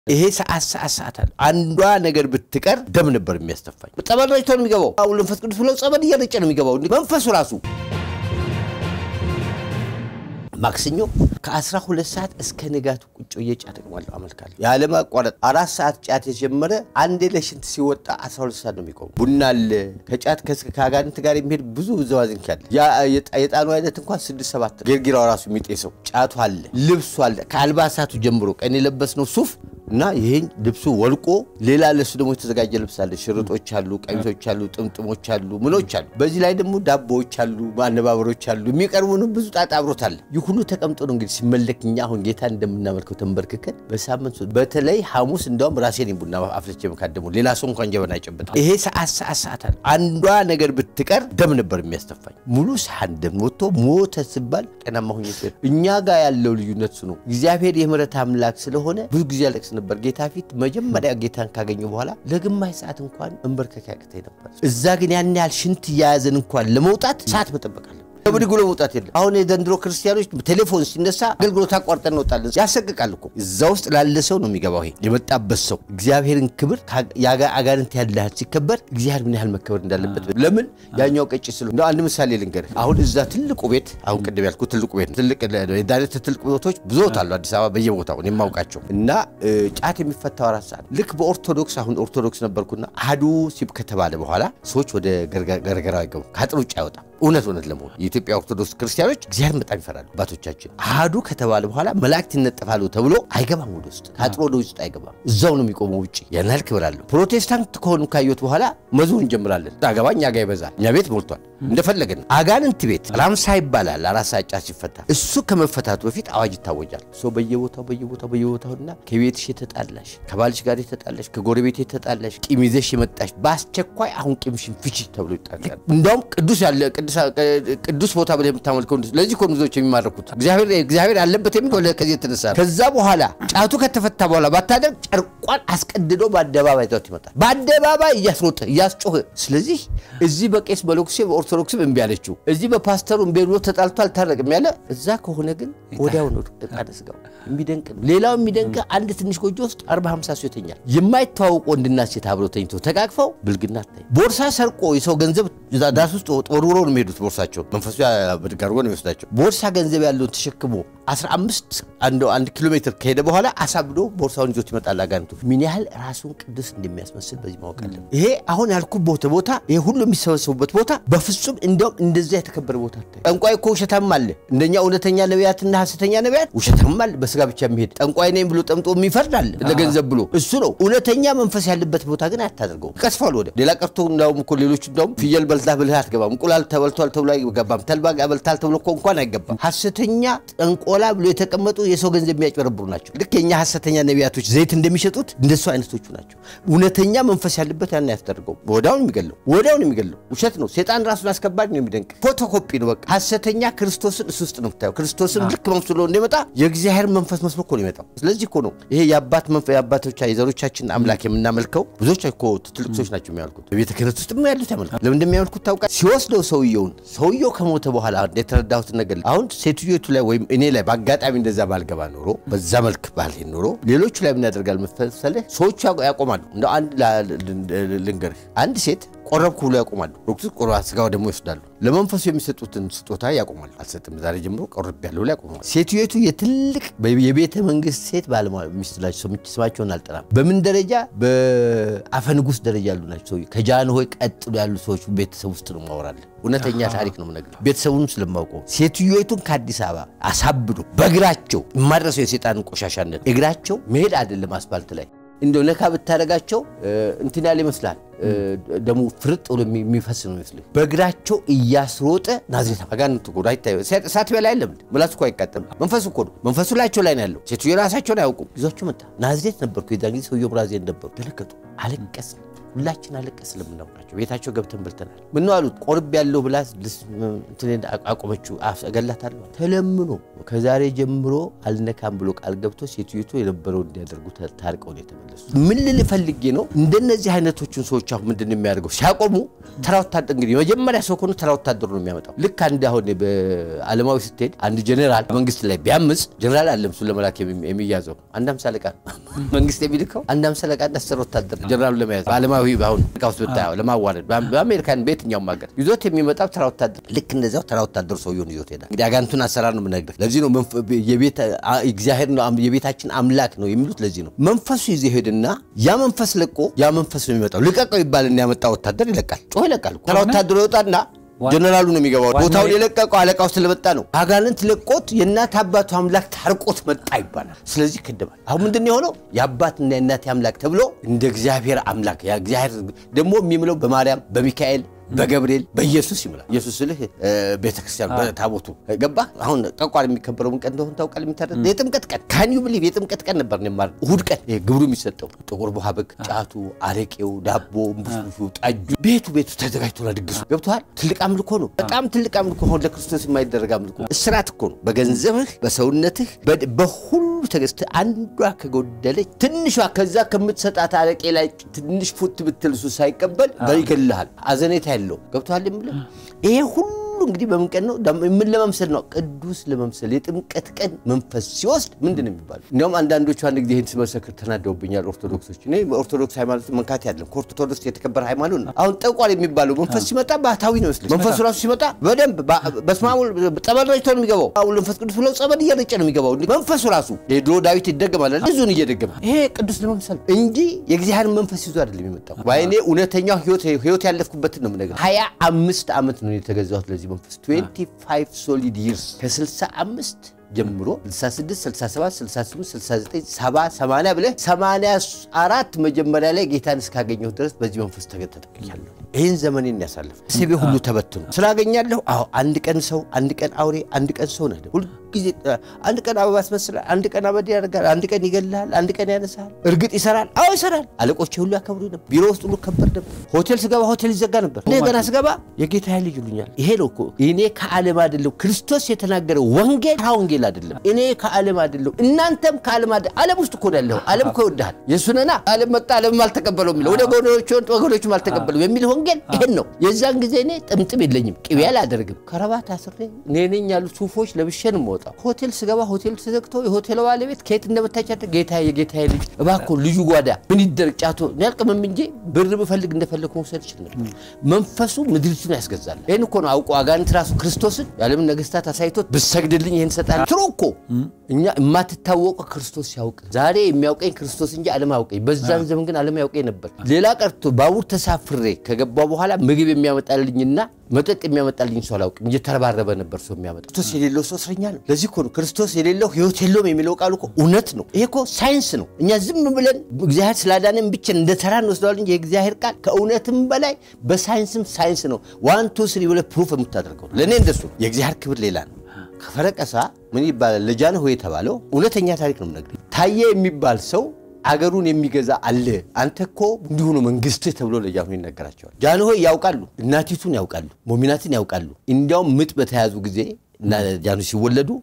ይሄ ሰዓት ሰዓት ሰዓት አለ። አንዷ ነገር ብትቀር ደም ነበር የሚያስተፋኝ። ጸበል ረጭቶ ነው የሚገባው። አሁን መንፈስ ቅዱስ ብለው ጸበል እየረጨ ነው የሚገባው መንፈሱ ራሱ። ማክሰኞ ከ12 ሰዓት እስከ ንጋቱ ቁጭ ብዬ ጫት እቅማለሁ፣ አመልካለሁ ያለማቋረጥ። አራት ሰዓት ጫት የጀመረ አንዴ ለሽንት ሲወጣ 12 ሰዓት ነው የሚቆሙ። ቡና አለ ከጫት ከአጋንንት ጋር የሚሄድ ብዙ ዘዋዝንክ አለ። የጣኑ አይነት እንኳን ስድስት ሰባት ጌርጊራው ራሱ የሚጤሰው ጫቱ አለ፣ ልብሱ አለ። ከአልባሳቱ ጀምሮ ቀን የለበስነው ሱፍ እና ይሄን ልብሱ ወልቆ ሌላ ለሱ ደግሞ የተዘጋጀ ልብስ አለ። ሽርጦች አሉ፣ ቀሚሶች አሉ፣ ጥምጥሞች አሉ፣ ምኖች አሉ። በዚህ ላይ ደግሞ ዳቦዎች አሉ፣ ማነባበሮች አሉ። የሚቀርቡን ብዙ ጣጣ አብሮት አለ። ይህ ሁሉ ተቀምጦ ነው እንግዲህ ሲመለክ እኛ አሁን ጌታ እንደምናመልከው ተንበርክከን በሳምንት በተለይ ሐሙስ እንዲያውም ራሴን ቡና አፍልቼ መካደሙ ሌላ ሰው እንኳን ጀበና አይጨበጣም። ይሄ ሰዓት ሰዓት ሰዓት አለ። አንዷ ነገር ብትቀር ደም ነበር የሚያስተፋኝ። ሙሉ ሰዓት ደም ወጥቶ ሞተ ሲባል ጤናማ ሁኜ እኛ ጋር ያለው ልዩነት ነው። እግዚአብሔር የምሕረት አምላክ ስለሆነ ብዙ ጊዜ ያለቅስ ነበር ጌታ ፊት። መጀመሪያ ጌታን ካገኘ በኋላ ለግማሽ ሰዓት እንኳን መንበርከክ ያቅተኝ ነበር። እዛ ግን ያን ያህል ሽንት እያያዘን እንኳን ለመውጣት ሰዓት መጠበቃለን። ብድግ ብሎ መውጣት የለም። አሁን የዘንድሮ ክርስቲያኖች ቴሌፎን ሲነሳ አገልግሎት አቋርጠን እንወጣለን። ያሰቅቃል እኮ እዛ ውስጥ ላለ ሰው ነው የሚገባው። ይሄ የመጣበት ሰው እግዚአብሔርን ክብር አጋንንት ያለህል ሲከበር እግዚአብሔር ምን ያህል መከበር እንዳለበት ለምን ያኛው ቀጭ ስለ አንድ ምሳሌ ልንገርህ። አሁን እዛ ትልቁ ቤት አሁን ቅድም ያልኩ ትልቁ ቤት ትልቅ የዳነት ትልቅ ቤቶች ብዙዎች አሉ አዲስ አበባ በየቦታው እኔ የማውቃቸው እና ጫት የሚፈታው አራት ሰዓት ልክ በኦርቶዶክስ አሁን ኦርቶዶክስ ነበርኩና አሐዱ ሲብ ከተባለ በኋላ ሰዎች ወደ ገርገራ አይገቡ ከአጥር ውጭ አይወጣም። እውነት እውነት ለመሆኑ የኢትዮጵያ ኦርቶዶክስ ክርስቲያኖች እግዚአብሔር በጣም ይፈራሉ። አባቶቻችን አሐዱ ከተባለ በኋላ መላእክት ይነጠፋሉ ተብሎ አይገባም። ወደ ውስጥ ከአጥሮ ወደ ውስጥ አይገባም። እዛው ነው የሚቆመው ውጭ። ያን ያህል ክብር አለው። ፕሮቴስታንት ከሆኑ ካየት በኋላ መዝሙር እንጀምራለን። አገባ እኛ ጋር ይበዛል። እኛ ቤት ሞልቷል። እንደፈለገን አጋንንት ቤት ራምሳ ይባላል። አራት ሰዓት ጫት ሲፈታ እሱ ከመፈታቱ በፊት አዋጅ ይታወጃል። ሰው በየቦታው በየቦታው በየቦታውና ከቤትሽ የተጣላሽ ከባልሽ ጋር የተጣላሽ ከጎረቤት የተጣላሽ ቂም ይዘሽ የመጣሽ በአስቸኳይ አሁን ቂምሽን ፍቺ ተብሎ ይጣላል። እንዳውም ቅዱስ ያለ ቅዱስ ቦታ ብለህ የምታመልከው ለዚህ እኮ ብዙዎች የሚማረኩት እግዚአብሔር ያለበት የሚል ከዚህ የተነሳ ከዛ በኋላ ጫቱ ከተፈታ በኋላ ባታደርግ ጨርቋን አስቀድዶ በአደባባይ ዛት ይመጣል። በአደባባይ እያስሮጠ እያስጮኸ። ስለዚህ እዚህ በቄስ በሎክሴ በኦርቶዶክስም እምቢ አለችው፣ እዚህ በፓስተሩ እምቢ ብሎ ተጣልቶ አልታረቅም ያለ እዛ ከሆነ ግን ወዲያው ነው ቃደ ስጋው። የሚደንቅ ነው። ሌላው የሚደንቅ አንድ ትንሽ ጎጆ ውስጥ አርባ ሃምሳ ሰው ይተኛል። የማይተዋወቁ ወንድና ሴት አብረው ተኝተው ተቃቅፈው ብልግና ታይ ቦርሳ ሰርቆ የሰው ገንዘብ ዳስ ውስጥ ወርውሮ ነው የሚሄዱት ቦርሳቸው መንፈሱ ብድግ አድርጎ ነው የሚወስዳቸው። ቦርሳ ገንዘብ ያለውን ተሸክሞ 15 አንድ ኪሎ ሜትር ከሄደ በኋላ አሳብዶ ቦርሳውን ይዞት ይመጣል። አጋንቱ ምን ያህል ራሱን ቅዱስ እንደሚያስመስል በዚህ ማወቅ አለን። ይሄ አሁን ያልኩበት ቦታ ይሄ ሁሉ የሚሰበሰቡበት ቦታ በፍጹም እንዲያውም እንደዚያ የተከበረ ቦታ ታይ። ጠንቋይ እኮ ውሸታም አለ። እንደኛ እውነተኛ ነቢያትና ሐሰተኛ ነቢያት ውሸታም አለ። በስጋ ብቻ የሚሄድ ጠንቋይ ነኝ ብሎ ጠምጦ የሚፈርድ አለ ለገንዘብ ብሎ እሱ ነው። እውነተኛ መንፈስ ያለበት ቦታ ግን አታደርገው፣ ይቀስፋል። ወደ ሌላ ቀርቶ እንዳውም እኮ ሌሎች እንዳውም ፍየል በልታ ብልህ አትገባም፣ እንቁላል ተበልቷል ተብሎ አይገባም፣ ተልባ በልታል ተብሎ እኮ እንኳን አይገባም። ሐሰተኛ ጠንቆላ ብሎ የተቀመጡ የሰው ገንዘብ የሚያጭበረብሩ ናቸው። ልክ የኛ ሐሰተኛ ነቢያቶች ዘይት እንደሚሸጡት እንደሱ አይነቶቹ ናቸው። እውነተኛ መንፈስ ያለበት ያን ያስደርገው ወዲያውን የሚገለው ወዲያውን የሚገለው ውሸት ነው። ሴጣን ራሱን አስከባሪ ነው። የሚደንቅ ፎቶኮፒ ነው። በቃ ሐሰተኛ ክርስቶስን እሱ ውስጥ ነው የምታየው። ክርስቶስን ልክ መስሎ እንደመጣ የእግዚአብሔር መንፈስ መስሎ እኮ ነው የመጣው። ስለዚህ እኮ ነው ይሄ የአባት የአባቶቻ የዘሮቻችን አምላክ የምናመልከው። ብዙዎች እኮ ትልቅ ሰዎች ናቸው የሚያመልኩት። በቤተ ክህነት ውስጥ ያሉት ያመልካል። ለምን እንደሚያመልኩት ታውቃለህ? ሲወስደው ሰውየውን ሰውየው ከሞተ በኋላ የተረዳሁትን ነገር አሁን ሴትዮቱ ላይ ወይም እኔ ላይ በአጋጣሚ እንደዛ ባልገባ ኖሮ በዛ መልክ ባልሄድ ኖሮ ሌሎቹ ላይ ምን ያደርጋል መሰለህ? ሰዎቹ ያቆማሉ። እንደ አንድ ልንገርህ፣ አንድ ሴት ቆረብኩ ብሎ ያቆማሉ። ዶክተር ቆረ ስጋው ደግሞ ይወስዳሉ። ለመንፈሱ የሚሰጡትን ስጦታ ያቆማሉ። አልሰጥም ዛሬ ጀምሮ ቆረብ ያለው ላይ ያቆማሉ። ሴትዮቱ የትልቅ የቤተ መንግስት ሴት ባለሙያ ሚስት ናቸው። ስማቸውን አልጠራም። በምን ደረጃ በአፈ ንጉሥ ደረጃ ያሉ ናቸው። ከጃንሆይ ቀጥሎ ያሉ ሰዎች ቤተሰብ ውስጥ ነው ማወራለን። እውነተኛ ታሪክ ነው የምነግርህ፣ ቤተሰቡን ስለማውቀው። ሴትዮቱን ከአዲስ አበባ አሳብዶ በእግራቸው የማድረሰው የሴጣንን ቆሻሻነት እግራቸው መሄድ አይደለም አስፋልት ላይ እንደው ነካ ብታደርጋቸው እንትን ያለ ይመስላል። ደሙ ፍርጥ ብሎ የሚፈስ ነው ይመስልህ። በእግራቸው እያስሮጠ ናዝሬት አጋንንት እኮ አይታዩ እሳት በላ የለም ምላሱ እኮ አይቃጠልም። መንፈሱ እኮ ነው። መንፈሱ ላቸው ላይ ነው ያለው። ሴትዮ ራሳቸውን አያውቁም። ይዟቸው መጣ። ናዝሬት ነበርኩ የዛን ጊዜ ሰውየው ብራዜል ነበሩ። ደነገጡ። አለቀስን። ሁላችን አለቀስ ስለምናውቃቸው ቤታቸው ገብተን በልተናል። ምን ነው አሉት ቆርብ ያለው ብላ እንትን አቆመችው። እገላታለሁ ተለምኖ ከዛሬ ጀምሮ አልነካም ብሎ ቃል ገብቶ ሴትዮቱ የነበረው እንዲያደርጉ ታርቀው ነው የተመለሱ። ምን ልል ፈልጌ ነው እንደነዚህ አይነቶቹን ሰዎች አሁን ምንድን ነው የሚያደርገው? ሲያቆሙ ተራ ወታደር እንግዲህ የመጀመሪያ ሰው ከሆኑ ተራ ወታደሩ ነው የሚያመጣው። ልክ አንድ አሁን በዓለማዊ ስትሄድ አንድ ጀኔራል መንግስት ላይ ቢያምፅ ጀኔራል አለም እሱን ለመላክ የሚያዘው አንድ አምሳ አለቃ መንግስት የሚልከው አንድ አምሳ አለቃ እና አስር ወታደር ጀኔራሉ ለመያዝ በዓለማዊ አሁን ቃውስ ብታየው ለማዋረድ በአሜሪካን በየትኛውም ሀገር ይዞት የሚመጣው ተራ ወታደር ልክ እንደዚያው ተራ ወታደሩ ሰውየውን ይዞት ሄዳል። እንግዲህ አጋንቱን አሰራር ነው የምነግርህ። ለዚህ ነው እግዚአብሔር ነው የቤታችን አምላክ ነው የሚሉት። ለዚህ ነው መንፈሱ ይዞ ሄድና ያ መንፈስ ለቆ ያ መንፈስ ነው የሚመጣው። ልቀቀው ይባልና ያመጣ ወታደር ይለቃል። ጮህ ይለቃል። ተራ ወታደሩ ይወጣና ጀነራሉ ነው የሚገባው። ቦታውን የለቀቀው አለቃው ስለመጣ ነው። አጋንንት ለቆት የእናት አባቱ አምላክ ታርቆት መጣ ይባላል። ስለዚህ ይከደባል። አሁን ምንድን ነው የሆነው? የአባትና የእናቴ አምላክ ተብሎ እንደ እግዚአብሔር አምላክ እግዚአብሔር ደግሞ የሚምለው በማርያም በሚካኤል በገብርኤል በኢየሱስ ይምላል። ኢየሱስ ስልህ ቤተክርስቲያን በታቦቱ ገባ። አሁን ጠቋር የሚከበረውን ቀን እንደሆን ታውቃል። የሚታረድ የጥምቀት ቀን ካን ዩ ብሊቭ የጥምቀት ቀን ነበር ማር እሁድ ቀን ግብሩ የሚሰጠው ጥቁር ውሃ በግ፣ ጫቱ፣ አረቄው፣ ዳቦ፣ ቡሽቡሹ፣ ጠጁ ቤቱ ቤቱ ተዘጋጅቶና ድግሱ ገብተዋል። ትልቅ አምልኮ ነው። በጣም ትልቅ አምልኮ አሁን ለክርስቶስ የማይደረግ አምልኮ እስራት እኮ ነው። በገንዘብህ በሰውነትህ በሁሉ ተገዝተ አንዷ ከጎደለች ትንሿ ከዛ ከምትሰጣት አረቄ ላይ ትንሽ ፉት ብትል እሱ ሳይቀበል ይገልሃል። አዘኔታ ያለው ገብቶሃል የምልህ ይሄ ሁሉ እንግዲህ በምን ቀን ነው? ምን ለመምሰል ነው? ቅዱስ ለመምሰል የጥምቀት ቀን መንፈስ ሲወስድ ምንድን ነው የሚባለው? እንዲያውም አንዳንዶቹ አንድ ጊዜ ይህን ስመሰክር ተናደውብኛል ኦርቶዶክሶች። እኔ ኦርቶዶክስ ሃይማኖት መንካት ያለም ከኦርቶዶክስ የተከበረ ሃይማኖት ነው። አሁን ጠቋር የሚባለው መንፈስ ሲመጣ ባህታዊ ነው ይመስለኝ። መንፈሱ ራሱ ሲመጣ በደንብ በስመ አብ ጸበል ረጭቶ ነው የሚገባው። አሁን መንፈስ ቅዱስ ብለው ጸበል እየረጨ ነው የሚገባው። መንፈሱ ራሱ የድሮ ዳዊት ይደገማል ብዙን እየደገመ ይሄ ቅዱስ ለመምሰል እንጂ የእግዚአብሔር መንፈስ ይዞ አይደለም የመጣው። እኔ እውነተኛው ህይወት ያለፍኩበትን ነው የምነግርህ። ሀያ አምስት ዓመት ነው የተገዛሁት ለዚህ መንፈስ 25 ሶሊድ ይርስ ከ65 ጀምሮ 66 67 68 69 70 80 ብለህ 84 መጀመሪያ ላይ ጌታን እስካገኘሁ ድረስ በዚህ መንፈስ ተጠቅያለሁ። ይህን ዘመኔን ያሳልፍ ስቤ ሁሉ ተበትኖ ስላገኛለሁ። አዎ አንድ ቀን ሰው፣ አንድ ቀን አውሬ፣ አንድ ቀን ሰው ነህ። ሁልጊዜ አንድ ቀን አበባ ያስመስላል፣ አንድ ቀን አመድ ያደርጋል፣ አንድ ቀን ይገልሃል፣ አንድ ቀን ያነሳል። እርግጥ ይሰራል። አዎ ይሰራል። አለቆቼ ሁሉ ያከብሩ ነበር። ቢሮ ውስጥ ሁሉ ከበር ነበር። ሆቴል ስገባ ሆቴል ይዘጋ ነበር። እኔ ገና ስገባ የጌታ ልጅ ይሉኛል። ይሄ ነው እኮ እኔ ከዓለም አይደለሁ። ክርስቶስ የተናገረው ወንጌል ወንጌል አይደለም። እኔ ከዓለም አይደለሁ፣ እናንተም ከዓለም አይደለም። ዓለም ውስጥ እኮ ያለሁ። ዓለም እኮ ይወድሃል። የሱነና ዓለም መጣ ዓለምም አልተቀበለው የሚለው ወደ ወገኖቹም አልተቀበለው የሚል ወንጌል ይሄን ነው። የዛን ጊዜ እኔ ጥምጥም የለኝም፣ ቅቤ አላደርግም፣ ከረባት አስሬ እኔ ነኝ ያሉ ሱፎች ለብሼ ነው የምወጣው። ሆቴል ስገባ ሆቴል ተዘግቶ የሆቴል ባለቤት ከየት እንደመታቻደ ጌታ የጌታ ልጅ እባክዎ ልዩ ጓዳ ምን ይደረግ ጫቶ ያልቅምም እንጂ ብር ብፈልግ እንደፈለግ መውሰድ ይችል ነበር። መንፈሱ ምድሪቱን ያስገዛል። ይህን እኮ ነው አውቆ አጋንንት ራሱ ክርስቶስን የዓለምን ነገስታት አሳይቶት ብሰግድልኝ ይህን ሰጣል ትሮ እኮ እኛ የማትታወቀው ክርስቶስ ሲያውቅ ዛሬ የሚያውቀኝ ክርስቶስ እንጂ ዓለም አያውቀኝ። በዛን ዘመን ግን ዓለም ያውቀኝ ነበር። ሌላ ቀርቶ ባቡር ተሳፍሬ ከገባ በኋላ ምግብ የሚያመጣልኝና መጠጥ የሚያመጣልኝ ሰው አላውቅም። እየተረባረበ ነበር ሰው የሚያመጣ። ክርስቶስ የሌለው ሰው እስረኛ ነው። ለዚህ እኮ ነው ክርስቶስ የሌለው ህይወት የለውም የሚለው ቃሉ እኮ እውነት ነው። ይሄ እኮ ሳይንስ ነው። እኛ ዝም ብለን እግዚአብሔር ስላዳነን ብቻ እንደ ተራ እንወስደዋል እንጂ የእግዚአብሔር ቃል ከእውነትም በላይ በሳይንስም ሳይንስ ነው። ዋን ቱ ስሪ ብለህ ፕሩፍ የምታደርገው ለእኔ እንደሱ ነው። የእግዚአብሔር ክብር ሌላ ነው። ከፈረቀሳ ምን ይባላል? ለጃንሆይ የተባለው እውነተኛ ታሪክ ነው የምነግርህ። ታዬ የሚባል ሰው አገሩን የሚገዛ አለ። አንተ እኮ እንዲሁ ነው መንግስትህ ተብሎ ለጃንሆይ ይነገራቸዋል። ጃንሆይ ያውቃሉ፣ እናቲቱን ያውቃሉ፣ ሞሚናትን ያውቃሉ። እንዲያውም ምጥ በተያዙ ጊዜ እና ጃንሆይ ሲወለዱ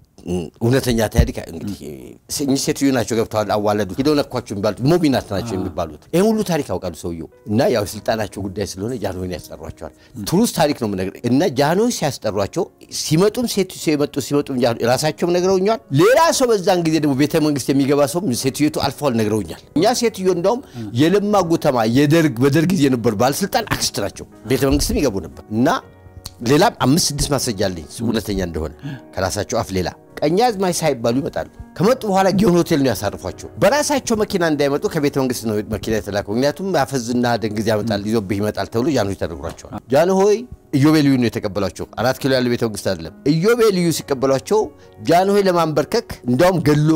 እውነተኛ ታሪክ እንግዲህ እኚህ ሴትዮ ናቸው ገብተዋል፣ አዋለዱ፣ ሂደው ነኳቸው የሚባሉት ሞሚናት ናቸው የሚባሉት። ይህን ሁሉ ታሪክ ያውቃሉ ሰውየው እና ያው የስልጣናቸው ጉዳይ ስለሆነ ጃንሆይን ያስጠሯቸዋል። ትሩስ ታሪክ ነው የምነግርህ እና ጃንሆይ ሲያስጠሯቸው ሲመጡም ሴት ሲመጡ ሲመጡም ራሳቸውም ነግረውኛል። ሌላ ሰው በዛን ጊዜ ደግሞ ቤተ መንግስት የሚገባ ሰው ሴትዮቱ አልፈዋል ነግረውኛል። እኛ ሴትዮ እንደውም የለማ ጉተማ የደርግ በደርግ ጊዜ የነበሩ ባለስልጣን አክስት ናቸው። ቤተ መንግስትም ይገቡ ነበር እና ሌላም አምስት ስድስት ማስረጃ አለኝ እውነተኛ እንደሆነ ከራሳቸው አፍ ሌላ ቀኛዝማች ሳይባሉ ይመጣሉ። ከመጡ በኋላ ጊዮን ሆቴል ነው ያሳርፏቸው። በራሳቸው መኪና እንዳይመጡ ከቤተ መንግስት ነው መኪና የተላከው። ምክንያቱም አፈዝና ደንግዝ ያመጣል ይዞብህ ይመጣል ተብሎ ጃንሆይ ተነግሯቸዋል። ጃንሆይ ኢዮቤልዩ ነው የተቀበሏቸው። አራት ኪሎ ያለው ቤተ መንግስት አይደለም። ኢዮቤልዩ ሲቀበሏቸው ጃንሆይ ለማንበርከክ እንዲያውም ገሎ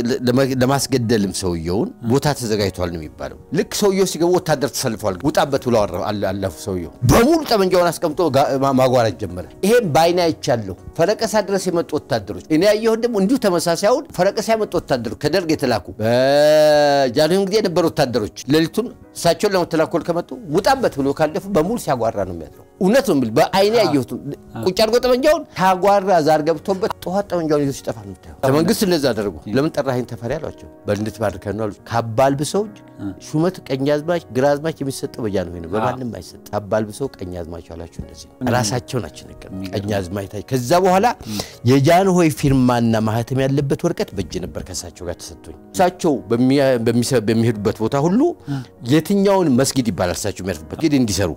ለማስገደልም ሰውየውን ቦታ ተዘጋጅተዋል ነው የሚባለው። ልክ ሰውየው ሲገቡ ወታደር ተሰልፈዋል። ውጣበት ብለው አለፉ። ሰውየው በሙሉ ጠመንጃውን አስቀምጦ ማጓራት ጀመረ። ይሄም በአይኔ አይቻለሁ። ፈረቀሳ ድረስ የመጡ ወታደሮች እኔ ያየሁት ደግሞ እንዲሁ ተመሳሳዩን ፈረቀሳ ወረቀት ሲያመጡ ወታደሮች ከደርግ የተላኩ በጃንሆይም ጊዜ የነበሩ ወታደሮች ሌሊቱን እሳቸውን ለመተላኮል ከመጡ ውጣበት ብሎ ካለፉ በሙሉ ሲያጓራ ነው የሚያድረው። እውነት ነው የምልህ፣ በአይኔ ያየሁት ቁጭ አድርጎ ጠመንጃውን ታጓራ ዛር ገብቶበት ጠዋት ጠመንጃውን ይዞ ሲጠፋ ነው የምታየው። ለመንግስት እንደዛ አደረጉ። ለምን ጠራኸኝ ተፈሪ አሏቸው። በል እንድትባርከን ነው አሉ። ከአባልብሰው ሹመት ቀኛዝማች ግራዝማች የሚሰጠው በጃንሆይ ነው፣ በማንም አይሰጥ። ከአባልብሰው ቀኛዝማች አላቸው። እንደዚህ ራሳቸው ናቸው ነገር ቀኛዝማች ታች ከዛ በኋላ የጃንሆይ ፊርማና ማህተም ያለበት ወረቀት በእጅ ነበር ከእሳቸው ጋር ተሰጥቶኝ እሳቸው በሚሄዱበት ቦታ ሁሉ የትኛውን መስጊድ ይባላል እሳቸው የሚያርፉበት መስጊድ እንዲሰሩ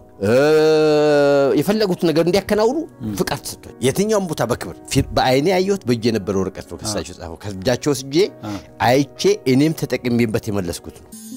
የፈለጉት ነገር እንዲያከናውኑ ፍቃድ ተሰጥቶኝ የትኛውን ቦታ በክብር በአይኔ ያየሁት በእጅ የነበረ ወረቀት ነው ከእሳቸው ጻፈው ከእጃቸው ወስጄ አይቼ እኔም ተጠቅሜበት የመለስኩት ነው።